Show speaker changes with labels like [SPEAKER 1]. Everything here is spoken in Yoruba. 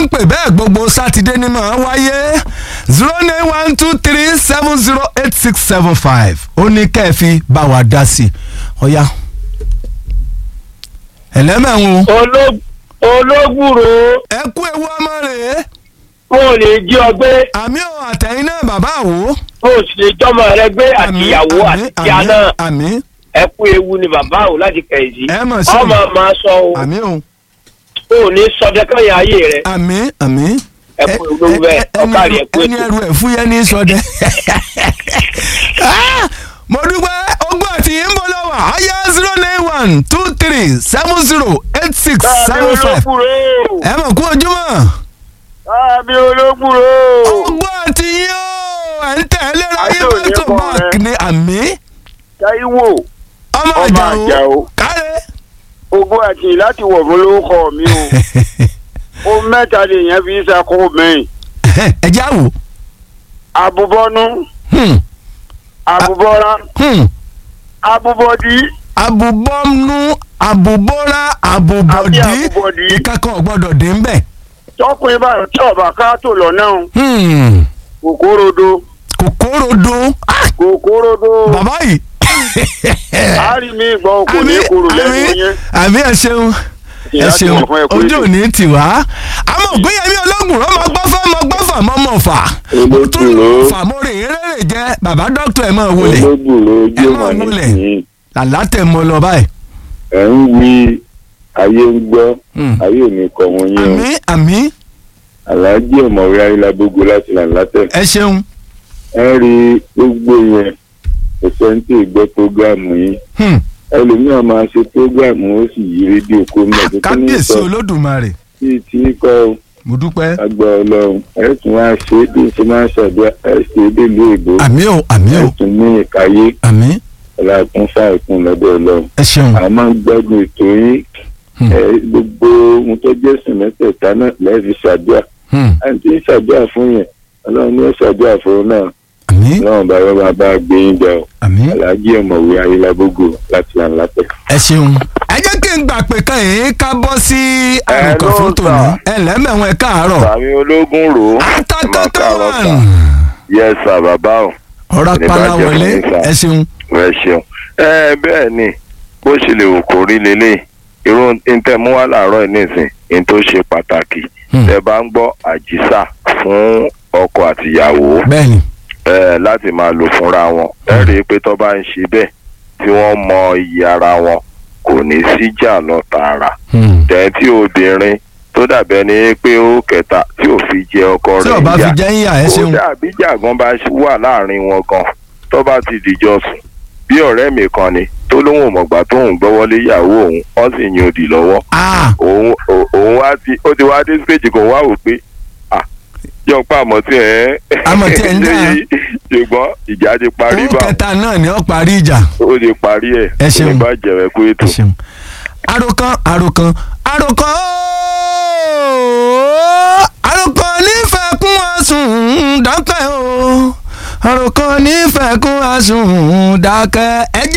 [SPEAKER 1] ń pè bẹ́ẹ̀ gbogbo sátidé ni màá wáyé zero nine one two three seven zero eight six seven five ó ní kẹ́ẹ̀fì bá wa dá sí i ọ̀ya ẹlẹ́mẹ̀rún
[SPEAKER 2] Oló- ológùrò
[SPEAKER 1] ẹ kú ewu ọmọ rẹ̀
[SPEAKER 2] wọn ò lè jí ọ gbé
[SPEAKER 1] àmì ò àtẹ̀yìn náà bàbá àwò
[SPEAKER 2] wọn ò sì lè jọmọ rẹ gbé àtìyàwó àti ìyá náà
[SPEAKER 1] àmì
[SPEAKER 2] ẹ kú ewu ni bàbá ò láti kẹ̀yìí
[SPEAKER 1] ẹ mọ̀ sí
[SPEAKER 2] ọmọ máa sọ o
[SPEAKER 1] àmì ò
[SPEAKER 2] ò ní sọdẹ kẹyìn ayé rẹ
[SPEAKER 1] àmì àmì
[SPEAKER 2] ẹ kú ewu lówó bẹ́ẹ̀ ọkàrí ẹ kú
[SPEAKER 1] ẹni
[SPEAKER 2] ètò
[SPEAKER 1] ẹrù ẹ̀ fúyẹ́ ní sọdẹ. Ah, mo dúpẹ́ ogún àti yìí ń bọ̀ lọ́wọ́ ayé zero nine one two three seven zero eight six seven five
[SPEAKER 2] ológùrò
[SPEAKER 1] ẹ mọ̀ kú ojúmọ́
[SPEAKER 2] àmì ológùrò
[SPEAKER 1] ogún àti yìí ó ẹ̀ ń tẹ̀lé ráyé
[SPEAKER 2] Ayé ò ní
[SPEAKER 1] mọ́tò
[SPEAKER 2] kọ́
[SPEAKER 1] bank
[SPEAKER 2] rẹ.
[SPEAKER 1] ní àmì
[SPEAKER 2] Táíwò
[SPEAKER 1] ọmọ
[SPEAKER 2] ọmọ
[SPEAKER 1] àjàó
[SPEAKER 2] Àjàó
[SPEAKER 1] kárẹ́.
[SPEAKER 2] ogún àti láti wọ̀ fún lórúkọ mi o ó mẹ́ta lèèyàn fi ń sakó mẹ́yìn
[SPEAKER 1] ẹ já wò.
[SPEAKER 2] abubọ́nú
[SPEAKER 1] Hmm,
[SPEAKER 2] abubọ́ra
[SPEAKER 1] hmm.
[SPEAKER 2] abubọ́dí
[SPEAKER 1] abubọ́nú abubọ́ra abubọ́dí
[SPEAKER 2] Àbí abubọ́dí.
[SPEAKER 1] ìkankan ò gbọ́dọ̀ dé ń bẹ̀.
[SPEAKER 2] tọkùnrin bá tí ọba ká tó lọ náà
[SPEAKER 1] Hmm,
[SPEAKER 2] kòkòròdó
[SPEAKER 1] kòkòrò dún. Ah,
[SPEAKER 2] kòkòròdó
[SPEAKER 1] bàbá yìí.
[SPEAKER 2] àárín mi gbọ́ kò ní kúrò lẹ́nu yẹn
[SPEAKER 1] àmì ẹ ṣeun ẹ
[SPEAKER 2] Láti
[SPEAKER 1] ṣeun
[SPEAKER 2] wọ̀ fún ẹ kú
[SPEAKER 1] ojú
[SPEAKER 2] ètò.
[SPEAKER 1] òní tì wá. àmọ́ ògbéyẹmí ológun ọmọ gbọ́fà ọmọ gbọ́fà ọmọ ọmọ fà.
[SPEAKER 3] Ológun
[SPEAKER 1] tún
[SPEAKER 3] ló.
[SPEAKER 1] fà mo rè é rèrè jẹ bàbá dókítà ẹ̀ máa wọlé
[SPEAKER 3] olóògbòrò ojú
[SPEAKER 1] ẹ
[SPEAKER 3] ọmọ
[SPEAKER 1] máa múlẹ̀.
[SPEAKER 3] nìyí
[SPEAKER 1] làlá tẹ̀ mọ́ lọ báyìí.
[SPEAKER 3] ẹ ń wí ayé ń gbọ́
[SPEAKER 1] Hmm.
[SPEAKER 3] ayé ò ní kọ wọn yín o
[SPEAKER 1] àmì àmì
[SPEAKER 3] aláàjì ọ̀mọ̀wé ayélujábógo láti là látẹ̀
[SPEAKER 1] ẹ ṣeun.
[SPEAKER 3] ẹ rí gbogbo yẹn kò sẹ́ńtì gbọ́ prógáàmù yín
[SPEAKER 1] Hmm.
[SPEAKER 3] ẹlòmíràn máa ṣe prógáàmù ó sì yí rédíò kó mọ̀ tó ní
[SPEAKER 1] kábíyèsí
[SPEAKER 3] sọ
[SPEAKER 1] olódùmarè
[SPEAKER 3] bíi tí kọ́
[SPEAKER 1] mo dúpẹ́.
[SPEAKER 3] agbá ọlọ́run ẹ tún wá ṣe é bí ṣe máa ṣàdúrà ẹ ṣe é délé ìbò
[SPEAKER 1] àmì ò àmì
[SPEAKER 3] ẹ
[SPEAKER 1] ò
[SPEAKER 3] tún ní ìkáyé
[SPEAKER 1] àmì
[SPEAKER 3] ọlọ́run fáìkún lọ́dọ̀ ọlọ́run
[SPEAKER 1] ẹ ṣeun.
[SPEAKER 3] a máa ń gbádùn ètò yín
[SPEAKER 1] Hmm.
[SPEAKER 3] ẹ, gbogbo ohun tó jẹ́ sìn mẹ́tẹ̀ẹ̀ta náà lẹ́ẹ̀fi ṣàdúrà
[SPEAKER 1] Hmm.
[SPEAKER 3] àti ṣàdúrà fún yẹn ọlọ́run ní ó ṣàdúrà fún un náà
[SPEAKER 1] àmì
[SPEAKER 3] ọlọ́run bá yọ máa bá gbé yín jà o
[SPEAKER 1] àmì
[SPEAKER 3] aláàjì ọ̀mọ̀wé ayélujábógo láti là ń látẹ̀.
[SPEAKER 1] ẹ ṣeun. ẹ jẹ́ kí n gbà pé kan yìí ká bọ́ sí àrùkàn fún tòní. ẹ lẹ́mẹ̀wọ̀n ẹ káàárọ̀.
[SPEAKER 4] sàmì ológun rò ó
[SPEAKER 1] atakataman.
[SPEAKER 4] yẹ sà bàbá o
[SPEAKER 1] ọ̀rọ̀
[SPEAKER 4] Ní
[SPEAKER 1] apala
[SPEAKER 4] bàjẹ́
[SPEAKER 1] wọlé
[SPEAKER 4] fún mi, sà.
[SPEAKER 1] ẹ ṣeun.
[SPEAKER 4] ẹ ṣeun ẹ bẹ́ẹ̀ ni bó ṣe lè wò kó rí lélẹ̀ irú ntẹ̀mú wà láàárọ̀ yìí nìsín ní tó ṣe pàtàkì
[SPEAKER 1] Hmm.
[SPEAKER 4] tẹ bá ń gbọ́ àjísà fún ọkọ àtìyàwó
[SPEAKER 1] bẹ́ẹ̀ni.
[SPEAKER 4] ẹ láti máa lò fúnra wọn ẹ rí i pé tó bá ń ṣe bẹ́ẹ̀ tí wọ́n mọ iye ara wọn kò ní síjà lọ tààrà
[SPEAKER 1] Hmm.
[SPEAKER 4] tẹ̀ tí obìnrin tó dàbẹ́ ni pé ó kẹta tí ò fi jẹ ọkọ
[SPEAKER 1] tí
[SPEAKER 4] rẹ̀
[SPEAKER 1] ọba fi
[SPEAKER 4] yá
[SPEAKER 1] jẹ́ ń yà ẹ ṣeun.
[SPEAKER 4] kódà bí jàgán bá wà láàrin wọn gan tó bá ti dìjọ sùn bí ọ̀rẹ́ mi kan ni tó lóun ò mọ̀gbà tóun gbọ́wọ́lé ìyàwó òun wọ́n sì yin òdì lọ́wọ́
[SPEAKER 1] Ah,
[SPEAKER 4] òun ò- òun wá ti ó ti wá dé stage kan wá wò pé à jọ pa àmọ́ tí ẹ̀
[SPEAKER 1] Àmọ́ tí ẹ̀ ń jà.
[SPEAKER 4] ṣùgbọ́n ìjà ti parí
[SPEAKER 1] òun
[SPEAKER 4] bá
[SPEAKER 1] kẹta náà ni ó parí ìjà.
[SPEAKER 4] ó ti parí ẹ̀
[SPEAKER 1] Ẹ ṣeun.
[SPEAKER 4] ní bá jẹ̀rẹ̀ kú ètò.
[SPEAKER 1] ẹ ṣeun. àròkàn àròkàn àròkàn ooo àròkàn nífẹ̀ẹ́ kún àsùn dákẹ́ o àròkàn nífẹ̀ẹ́ kún àsùn dákẹ́ ẹ jẹ́